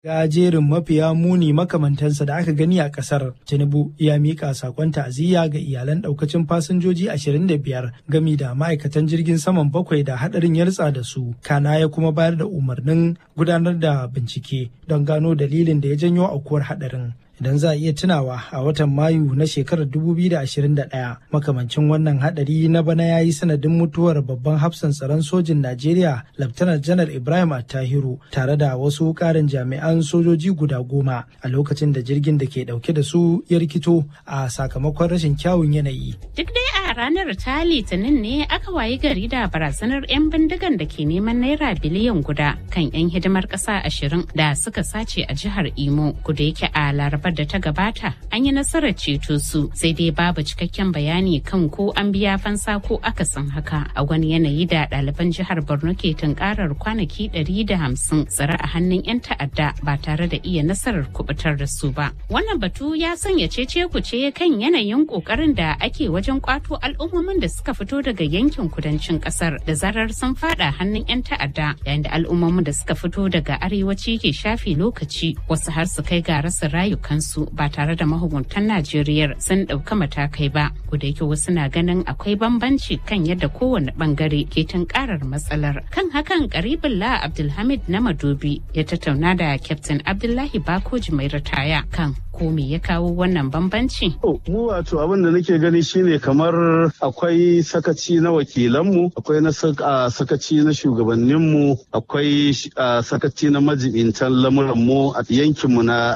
ga jerin mafiya muni makamantansa da aka gani a kasar tinubu ya mika sakon ta'aziyya ga iyalan daukacin fasinjoji 25 gami da ma'aikatan jirgin saman bakwai da hadarin ya ritsa da su kana ya kuma bayar da umarnin gudanar da bincike don gano dalilin da ya janyo aukuwar hadarin idan za a iya tunawa a watan mayu na shekarar 2021 makamancin wannan hadari na bana ya yi sanadin mutuwar babban hafsan tsaron sojin najeriya laftanar janar ibrahim attahiru tare da wasu karin jami'an sojoji guda goma a lokacin da jirgin da ke dauke da su ya rikito a sakamakon rashin kyawun yanayi duk dai a ranar ta litinin ne aka wayi gari da barazanar 'yan bindigan da ke neman naira biliyan guda kan 'yan hidimar ƙasa ashirin da suka sace a jihar imo kuda yake a larabar da ta gabata an yi nasarar ceto su sai dai babu cikakken bayani kan ko an biya fansa ko akasin haka a wani yanayi da ɗaliban jihar borno ke tunkarar kwanaki 150 tsare a hannun 'yan ta'adda ba tare da iya nasarar kubutar da su ba wannan batu ya sanya cece kuce kan yanayin kokarin da ake wajen kwato al'ummomin da suka fito daga yankin kudancin kasar da zarar sun fada hannun 'yan ta'adda yayin da al'ummomin da suka fito daga arewaci ke shafe lokaci wasu har su kai ga rasa rayukansu ba tare da mahukuntan Najeriya sun ɗauka matakai ba. da yake wasu na ganin akwai bambanci kan yadda kowane bangare ke tunkarar matsalar. Kan hakan karibin la Abdulhamid na Madobi ya tattauna da Captain Abdullahi Bakoji mai ritaya kan ko me ya kawo wannan bambanci? Mu wato abin da nake gani shine kamar akwai sakaci na wakilanmu, akwai na sakaci na shugabanninmu, akwai sakaci na majibintan lamuranmu a yankinmu na